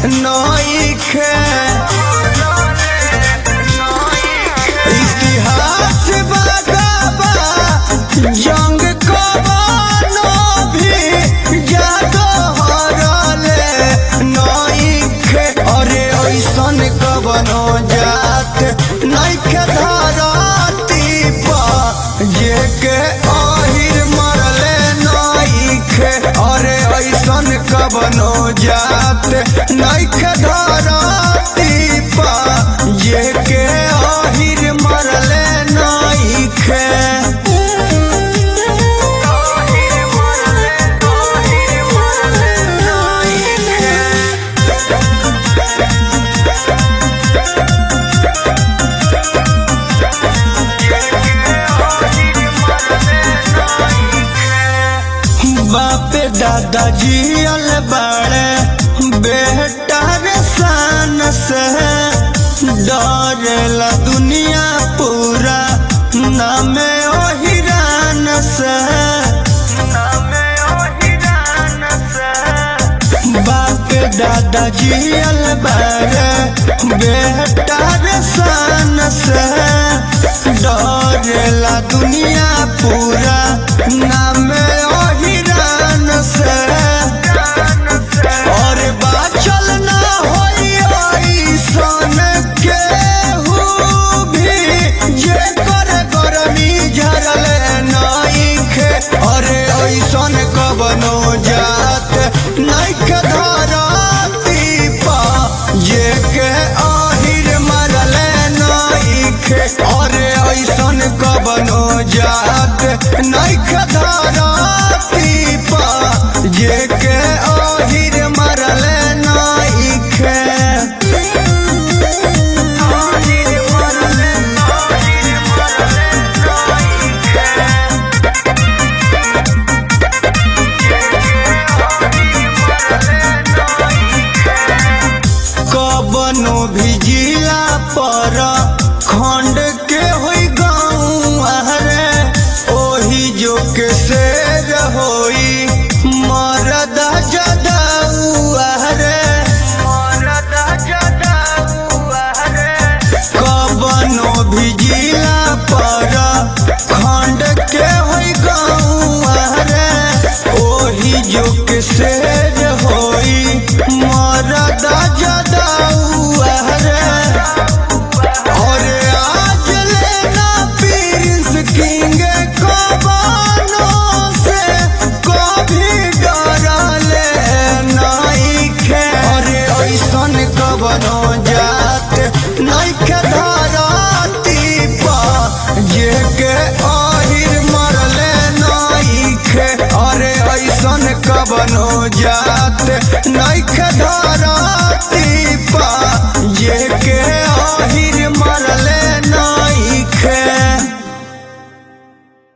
नइखे इतिहास बगाबा जंग कबानो भी जादो हरले नइखे अरे ऐसन कबनो जात नइखे धरती पा जेके अहिर मरले नइखे अरे ऐसन कबनो जात नइखे धरती पा जेके अहिर मरले नइखे बापे दादाजी अल बड़े बेटा रे शान से डरेला दुनिया पूरा नामे ओ हिरान से बापे दादाजी अल बड़े बेटा रे शान से डरेला दुनिया पूरा नामे ओ हिरान से और बाचल ना होई ऐसन केहू भी जे कर गरमी झरले नइखे अरे ऐसन कबनो जात नइखे धरती पा जे के आहिर मरले नइखे अरे ऐसन कबनो जात नइखे धरती पा जे के आहिर मरले नइखे कबनो भी जिला पर खंड के होई गाँव हरे ओही जो के शेर होई मरद जदाऊ हरे कबनो भी जिला पर खंड के होई गाँव हरे ओही जो के शेर होई मरद जदाऊ हरे और आज लेना प्रिंस किंग कबानो से कभी डरले नइखे अरे ऐसन कबनो जात नइखे धरती पा जेके आहिर मरले नइखे अरे ऐसन कबनो जात नइखे धरती